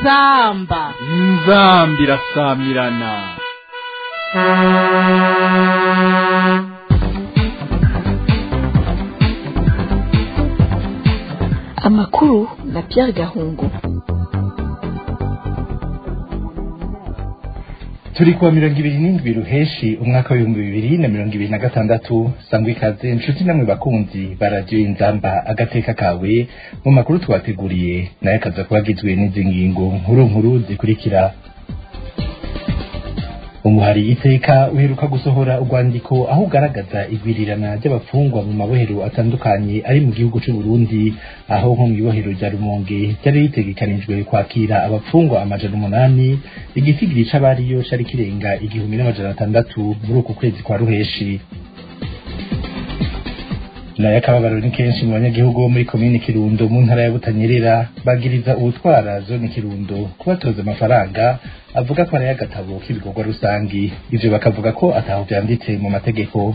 inzamba inzambi irasamirana amakuru na Pierre Gahungu turi kuwa mirongo ibiri n'indwi ruheshi umwaka w'ibihumbi bibiri na mirongo ibiri na gatandatu sangwa ikaze inshuti namwe bakunzi ba radiyo inzamba agateka kawe mu makuru twateguriye nayo akaza kuba agizwe n'izi ngingo nkuru nkuru zikurikira umuhari iteka uheruka gusohora urwandiko aho ugaragaza igwirirana ry'abafungwa mu mabohero atandukanye ari mu gihugu c'u Burundi aho nko mw'ibohero rya Rumonge ryari ritegekanijwe kwakira abafungwa amajana umunani igisigiri c'abariyo cari kirenga igihumbi n'amajana atandatu muri uku kwezi kwa ruheshi nayo akababaro ni kenshi mu banyagihugu bo muri komine kirundo mu ntara ya butanyerera bagiriza ubutwara zone kirundo kubatoza amafaranga avuga ko ari agatabo k'ibikorwa rusangi ivyo bakavuga ko ataho vyanditse mu mategeko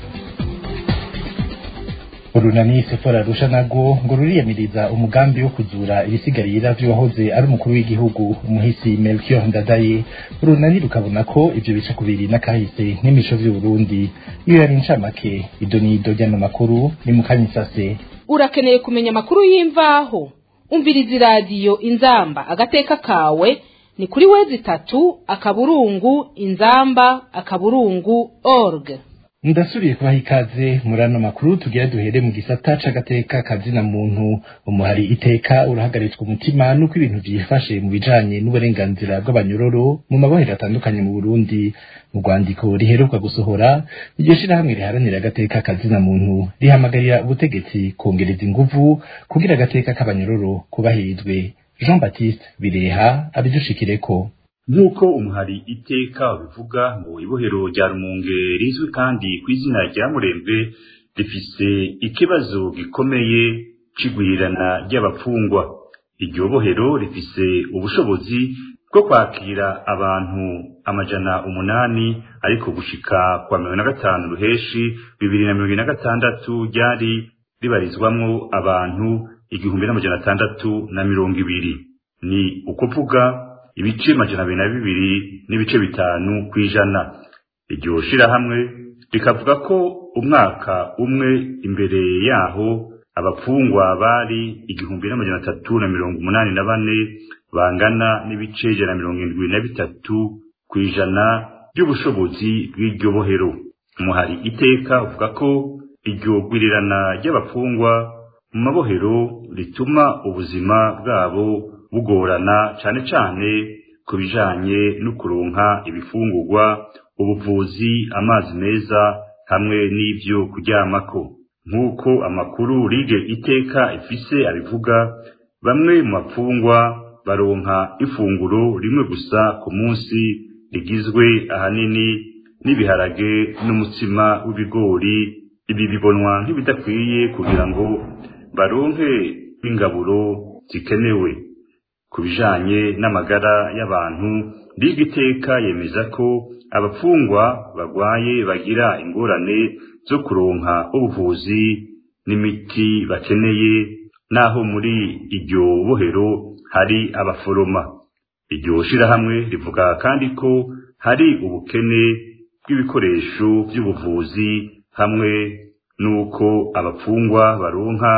urunani sefora rusha nago ngo ruriyamiriza umugambi wo kuzura ibisigarira vy'uwahoze ari umukuru w'igihugu umuhisi melchior ndadaye urunani rukabona ko ivyo bica kubiri n'akahise n'imico vy'uburundi iyo yari incamake ido n'ido ry'ano makuru ni mukanyisase urakeneye kumenya amakuru y'imvaho umviriza iradiyo inzamba agateka kawe ni kuri wezi itatu akaburungu inzamba akaburungu org ndasubiye kubaha ikaze muri ano makuru tugira duhere mu gisata c'agateka kazina muntu umuhari iteka urahagaritswe umutima nuko ibintu vyifashe mu bijanye n'uburenganzira bw'abanyororo mu mabohero atandukanye mu Burundi mu rwandiko riheruka gusohora iryo shirahamwe riharanira agateka kazina muntu rihamagarira ubutegetsi kongereza inguvu kugira agateka k'abanyororo kubahirizwe Jean Baptiste Bireha abidushikireko nk'uko umuhari iteka bivuga ngo ibohero rya rumunge rizwi kandi ku izina rya murembe rifise ikibazo gikomeye c'igwirirana ry'abapfungwa iryo bohero rifise ubushobozi bwo kwakira abantu amajana umunani ariko gushika kwa mirongo na gatanu ruheshi bibiri na mirongo na gatandatu ryari ribarizwamwo abantu igihumbi n'amajana atandatu na mirongo ibiri ni ukuvuga ibice majana abiri na bibiri n'ibice bitanu kw'ijana iryo shirahamwe rikavuga ko umwaka umwe imbere yaho abapfungwa bari igihumbi n'amajana atatu na mirongo umunani na bane bangana n'ibice ijana na mirongo indwi na bitatu kw'ijana ry'ubushobozi bw'iryo bohero umuhari iteka uvuga ko iryo gwirirana ry'abapfungwa mu mabohero rituma ubuzima bwabo bugorana cane cane ku bijanye no kuronka ibifungurwa ubuvuzi amazi meza hamwe n'ivyo kuryamako nk'uko amakuru rige iteka ifise abivuga bamwe mu bapfungwa baronka ifunguro rimwe gusa ku munsi rigizwe ahanini n'ibiharage n'umutsima w'ibigori ibi bibonwa nk'ibidakwiye kugira ngo baronke ingaburo zikenewe ku bijanye n'amagara y'abantu liga iteka yemeza ko abapfungwa bagwaye bagira ingorane zo kuronka ubuvuzi n'imiti bakeneye naho muri iryo bohero hari abaforoma iryo shirahamwe rivuga kandi ko hari ubukene bw'ibikoresho by'ubuvuzi hamwe n'uko abapfungwa baronka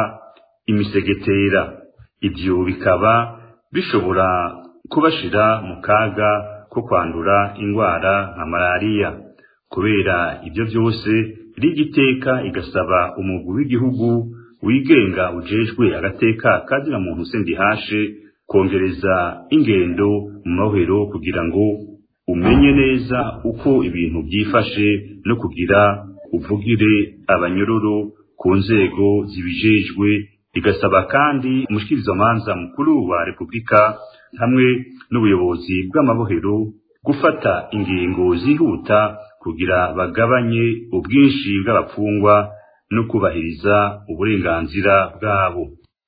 imisegetera ibyo bikaba bishobora kubashira mu kaga ko kwandura indwara nka malariya kubera ibyo byose rigiteka igasaba umugwi w'igihugu wigenga ujejwe agateka kazina muntu sendihashe kongereza ingendo mu mabohero kugira ngo umenye neza uko ibintu byifashe no kugira uvugire abanyororo ku nzego zibijejwe igasaba kandi umushikirizamanza mukuru wa repubulika hamwe n'ubuyobozi bw'amabohero gufata ingingo zihuta kugira bagabanye ubwinshi bw'abapfungwa no kubahiriza uburenganzira bwabo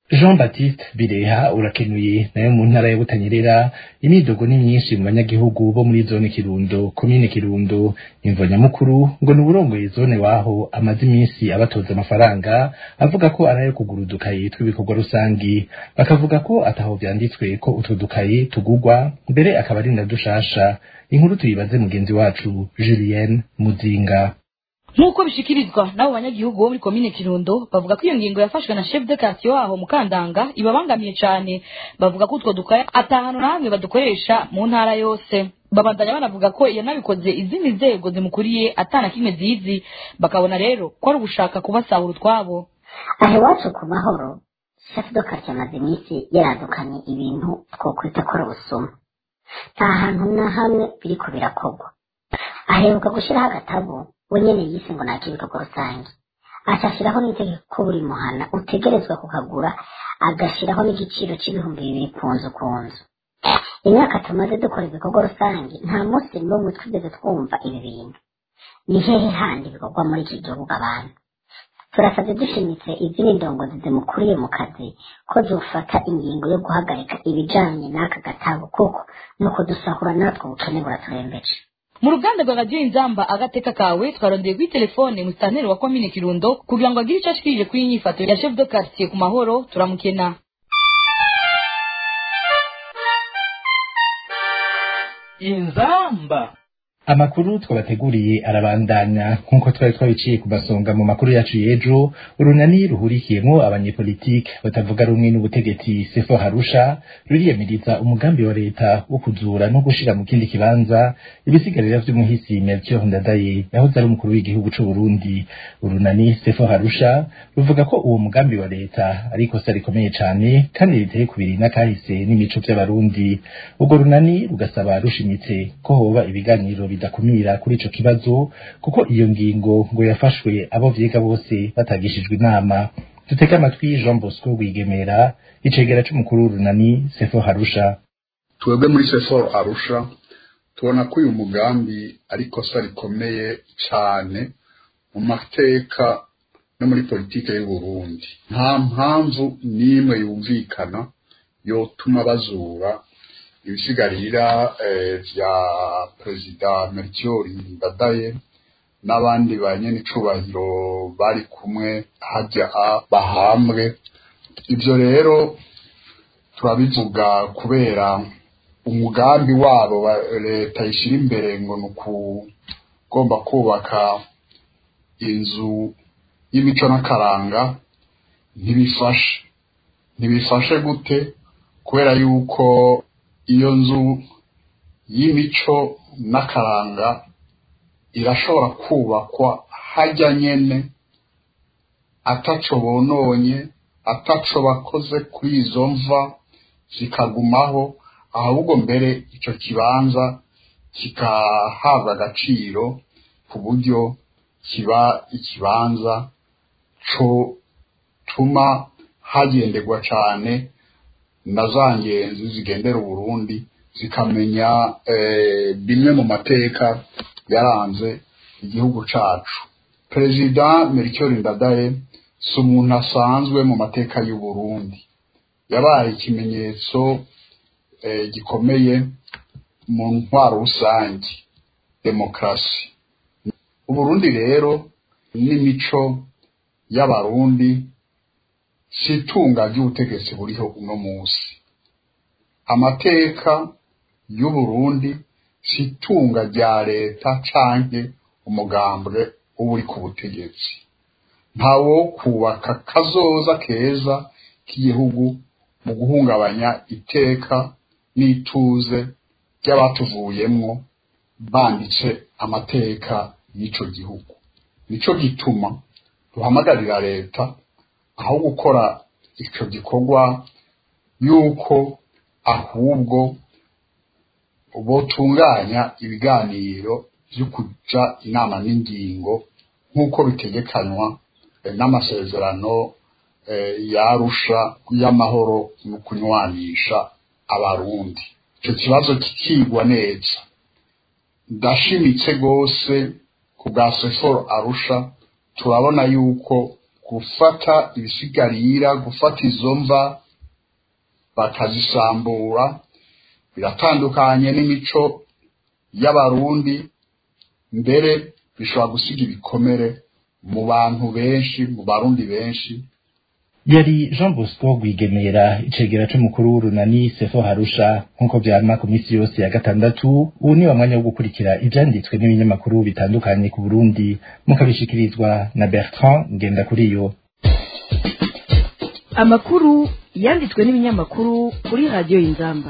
jean baptiste bireha urakenuye nayo mu ntara ya butanyerera imidogo ni myinshi mu banyagihugu bo muri zone kirundo komine kirundo imvo nyamukuru ngo ni uburongoye zone waho amaze iminsi abatoza amafaranga avuga ko ari ayo kugura udukayi tw'ibikorwa rusangi bakavuga ko ataho vyanditswe ko utwo dukayi tugurwa mbere akaba ari na dushasha inkuru tuyibaze mugenzi wacu julienne muzinga nk'uko bishikirizwa n'abo banyagihugu bo muri komine kirundo bavuga ko iyo ngingo yafashwe na chef de quartier waho mukandanga ibabangamiye cane bavuga ko utwo dukaya atahano na hamwe badukoresha mu ntara yose babandanya banavuga ko yanabikoze izindi nzego zimukuriye atana kimwe zizi bakabona rero ko ari ugushaka kubasahura utwabo aha iwacu ku mahoro chef de quartier amaze iminsi yaradukanye ibintu twokwita ko ari ubusuma nta hantu na hamwe biriko birakorwa aheruka gushiraho agatabo we nyene yise ngo naka ibikorwa rusange acashiraho n'itegeko ko buri muhana utegerezwa kukagura agashiraho n'igiciro c'ibihumbi bibiri ku nzu ku nzu imyaka tumaze dukora ibikorwa rusange nta munsi n'umwe twigeze twumva ibi bintu ni hehe handi bikorwa muri iki gihugu abantu turasabye dushimitse izindi ndongozi zimukuriye mu kazi ko zofata ingingo yo guhagarika ibijanye n'aka gatabo kuko ni ukudusahura natwe ubukene buraturembeje mu ruganda rwa radiyo inzamba agateka kawe twarondeye kuri telefone musitanteri wa komine kirundo kugira ngo agire icyo ashikirije kuri inyifato ya chef de quartier ku mahoro turamukena inzamba amakuru twabateguriye arabandanya nk'uko twari twabiciye ku masonga mu makuru yacu y'ejo urunani ruhurikiyemo abanyepolitike batavuga rumwe n'ubutegetsi sefo harusha ruriyamiriza umugambi wa leta wo kuzura no gushira mu kindi kibanza ibisigarira vy'umuhisi melchior ndadaye yahoze ari umukuru w'igihugu c'u burundi urunani sefo harusha ruvuga ko uwo mugambi wa leta ari ikosa rikomeye cane kandi riteye kubiri n'akahise n'imico vy'abarundi urwo runani rugasaba rushimitse ko hoba ibiganiro bidakumira kuri ico kibazo kuko iyo ngingo ngo yafashwe abo vyiga bose batagishijwe inama dutege amatwi Jean Bosco Rwigemera icegera c'umukuru w'urunani Sefo Harusha twebwe muri seforo arusha tubona ko uyu mugambi ari ikosa rikomeye cyane mu mateka no muri politike y'u Burundi nta mpamvu n'imwe yumvikana yotuma bazura ibisigarira eh, vya perezida Melchior Ndadaye n'abandi banyenicubahiro bari kumwe hajya bahambwe ivyo rero turabivuga kubera umugambi wabo wa leta ishyira imbere ngo ni ukugomba kubaka inzu y'imico n'akaranga ntibifashe ntibifashe gute kubera yuko iyo nzu y'imico n'akaranga irashobora kubakwa hajya nyene ataco bononye ataco bakoze kuri izo mva zikagumaho ahubwo mbere ico kibanza kikahabwa agaciro ku buryo kiba ikibanza co tuma hagenderwa cane na za ngenzi zigendera uburundi zikamenya bimwe mu mateka yaranze igihugu cacu perezida melchior ndadaye si umuntu asanzwe mu mateka y'uburundi yabaye ikimenyetso gikomeye mu ntwaro rusange demokarasi uburundi rero n'imico y'abarundi si itunga ry'ubutegetsi buriho uno munsi amateka y'uburundi si itunga rya leta canke umugambwe uba uri ku butegetsi ntawo kubaka kazoza keza k'igihugu mu guhungabanya iteka n'ituze ry'abatuvuyemwo banditse amateka y'ico gihugu nico gituma duhamagarira leta aho gukora ico gikorwa yuko ahubwo botunganya ibiganiro vyo kuja inama n'ingingo nk'uko bitegekanywa n'amasezerano yarusha y'amahoro no kunywanisha abarundi ico kibazo kikigwa neza ndashimitse gose ku bwa seforo arusha turabona yuko gufata ibisigarira gufata izo mva bakazisambura biratandukanye n'imico y'abarundi mbere bishobora gusiga ibikomere mu bantu benshi mu barundi benshi yari jean bosco rwigemera icegera c'umukuru w'urunani sefo harusha nk'uko vyama ku minsi yose ya gatandatu ubu ni wa mwanya wo gukurikira ivyanditswe n'ibinyamakuru bitandukanye ku burundi mukabishikirizwa na bertrand ngendakuriyo amakuru yanditswe n'ibinyamakuru kuri radiyo y'inzamba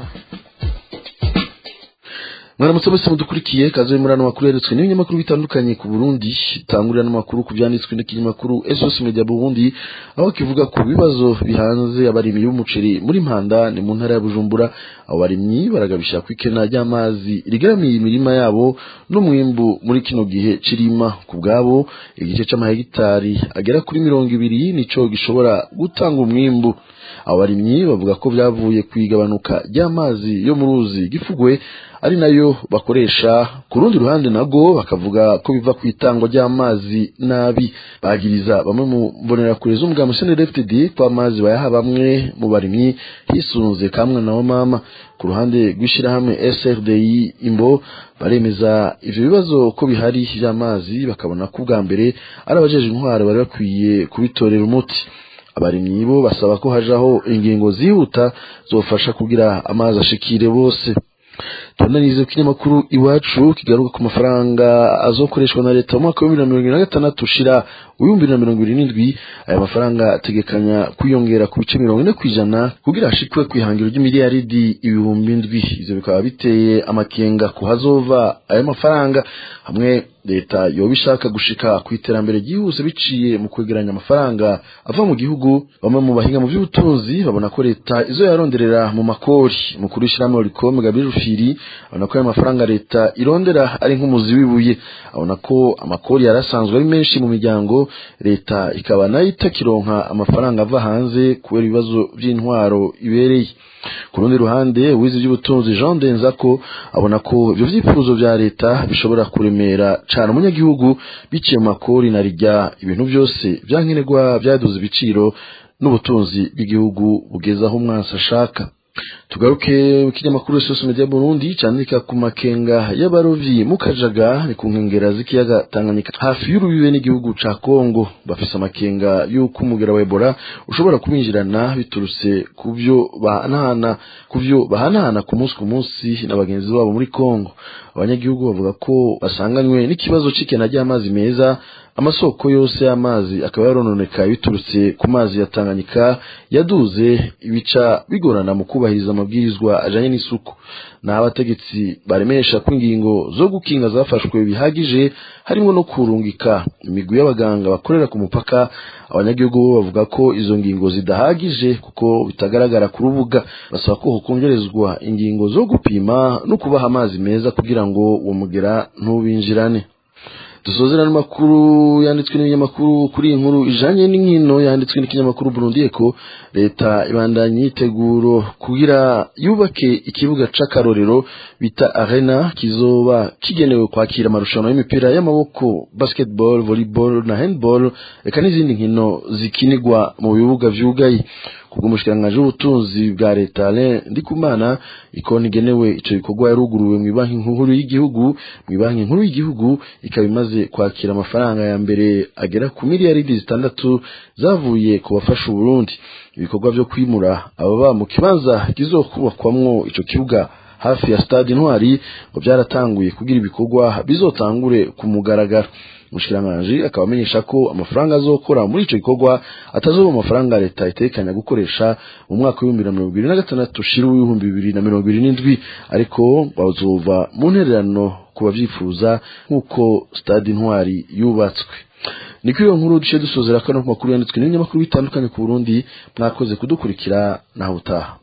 mwaramutse mwese mudukurikiye kaze muri ano makuru yeretswe n'ibinyamakuru bitandukanye ku Burundi tangurira n'amakuru ku byanditswe n'ikinyamakuru SOS Media Burundi aho kivuga ku bibazo bihanze abarimyi b'umuceri muri Mpanda ni mu ntara ya Bujumbura abo barimyi baragabisha kwikena ry'amazi rigeramiye imirima yabo n'umwimbu muri kino gihe cirima ku bwabo igice c'amahegitari agera kuri mirongo ibiri nico gishobora gutanga umwimbu abo barimyi bavuga ko byavuye ku igabanuka ry'amazi yo mu ruzi gifugwe ari nayo bakoresha ku rundi ruhande nago bakavuga ko biva ku itangwa ry'amazi nabi bagiriza bamwe mu mbonerakure z'umugambi CNDD-FDD ko amazi bayaha bamwe mu barimyi hisunze kamwe na mama ku ruhande rw'ishirahamwe SRDI imbo baremeza ivyo bibazo ko bihari vy'amazi bakabona ko ubwa mbere ari abajeje intwaro bari bakwiye kubitorera umuti abarimyi bo basaba ko hajaho ingingo zihuta zofasha kugira amazi ashikire bose tunanize ku kinyamakuru iwacu kigaruka ku mafaranga azokoreshwa na leta mu mwaka wa bibiri na mirongo ibiri na gatandatu ushira w'ibihumbi na mirongo ibiri n'indwi aya mafaranga ategekanya kwiyongera ku bice mirongo ine ku ijana kugira hashikwe ku ihangiro ry'imiliyaridi ibihumbi indwi ivyo bikaba biteye amakenga ku hazova aya mafaranga hamwe leta yoba ishaka gushika ku iterambere ryihuse biciye mu kwegeranya amafaranga ava mu gihugu bamwe mu bahinga mu by'ubutunzi babona ko leta izo yaronderera mu makori mukuru w'ishyirahamwe rikome gabriel rufiri abona ko ayo mafaranga leta irondera ari nk'umuzi w'ibuye abona ko amakori yari asanzwe ari menshi mu miryango leta ikaba nayo itakironka amafaranga ava hanze kubera ibibazo by'intwaro ibereye ku rundi ruhande wize iby'ubutunzi jean denzako abona ko ibyo byifuzo bya leta bishobora kuremera cyane umunyagihugu biciye mu makori na rijya ibintu byose byankenerwa byaduze ibiciro n'ubutunzi bw'igihugu bugeze aho umwansi ashaka tugaruke mu kinyamakuru Soso Media Burundi candika ku makenga y'abarovyi mu Kajaga ni ku nkengera z'ikiyaga Tanganyika hafi y'urubibe n'igihugu ca Kongo bafise amakenga y'uko umugera wa Ebola ushobora kubinjirana biturutse ku byo bahanahana ku byo bahanahana ku munsi ku munsi na bagenzi babo muri Kongo abanyagihugu bavuga ko basanganywe n'ikibazo c'ikena ry'amazi meza amasoko yose y'amazi akaba yarononekaye biturutse ku mazi ya Tanganyika yaduze ibica bigorana mu kubahiriza amabwirizwa ajanye n'isuku naho abategetsi baremesha ko ingingo zo gukinga zafashwe bihagije harimo no kurungika imigwi y'abaganga bakorera ku mupaka abanyagihugu bo bavuga ko izo ngingo zidahagije kuko bitagaragara ku rubuga basaba ko hokongerezwa ingingo zo gupima no kubaha amazi meza kugira ngo uwo mugera ntubinjirane dusozera n'amakuru yanditswe n'ibinyamakuru kuri iyi nkuru ijanye n'inkino yanditswe n'ikinyamakuru Burundi Eco leta ibandanye yiteguro kugira yubake ikibuga c'akarorero bita arena kizoba kigenewe kwakira amarushanwa y'imipira y'amaboko basketball volleyball na handball eka n'izindi nkino zikinirwa mu bibuga vyugaye kubw'umushikiranganji w'ubutunzi bwa leta Alain Ndikumana ikoni igenewe ico gikorwa yaruguruwe mu banki nkuru y'igihugu mu banki nkuru y'igihugu ikaba imaze kwakira amafaranga ya mbere agera ku miliyaridi zitandatu zavuye ku bafasha Burundi ibikorwa vyo kwimura ababa mu kibanza kizokubakwamwo ico kibuga hafi ya stade intwari ngo byaratanguye kugira ibikorwa bizotangure ku mugaragaro umushikiranganji akaba amenyesha ko amafaranga azokora muri ico gikorwa atazoba amafaranga leta itekanya gukoresha mu mwaka w'ibihumbi na mirongo ibiri na gatandatu ushira w'ibihumbi bibiri na mirongo ibiri n'indwi ariko bazova mu ntererano ku bavyifuza nk'uko stade intwari yubatswe niko iyo nkuru duce dusozera kano ku makuru yanditswe n'ibinyamakuru bitandukanye ku Burundi mwakoze kudukurikira naho utaha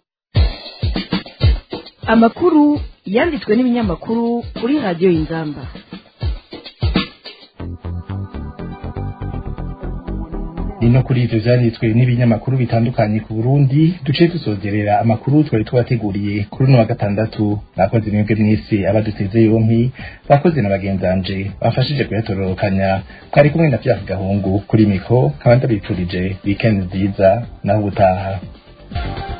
amakuru yanditswe n'ibinyamakuru kuri radiyo y'inzamba ni no kuri ivyo vyanditswe n'ibinyamakuru bitandukanye ku Burundi duciye dusozerera amakuru twari twateguriye kuri uno wa gatandatu bakoze mwebwe mwese abaduteze yompi bakoze na bagenzanje bafashije kuyatororokanya twari kumwe na Pierre Gahungu kuri mikro nkaba ndabipfurije weekend nziza naho ubutaha